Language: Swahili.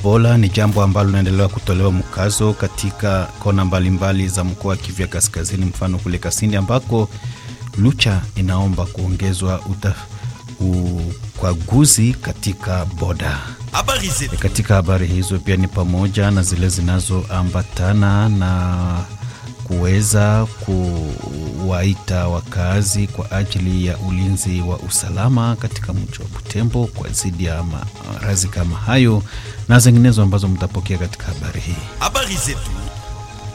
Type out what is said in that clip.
Ebola ni jambo ambalo linaendelea kutolewa mkazo katika kona mbalimbali mbali za mkoa wa Kivu ya Kaskazini, mfano kule Kasindi ambako Lucha inaomba kuongezwa ukwaguzi katika boda. Habari zetu. Katika habari hizo pia ni pamoja na zile zinazoambatana na kuweza kuwaita wakazi kwa ajili ya ulinzi wa usalama katika mji wa Butembo kwa zidi ya maradhi kama hayo na zinginezo ambazo mtapokea katika habari hii. Habari zetu.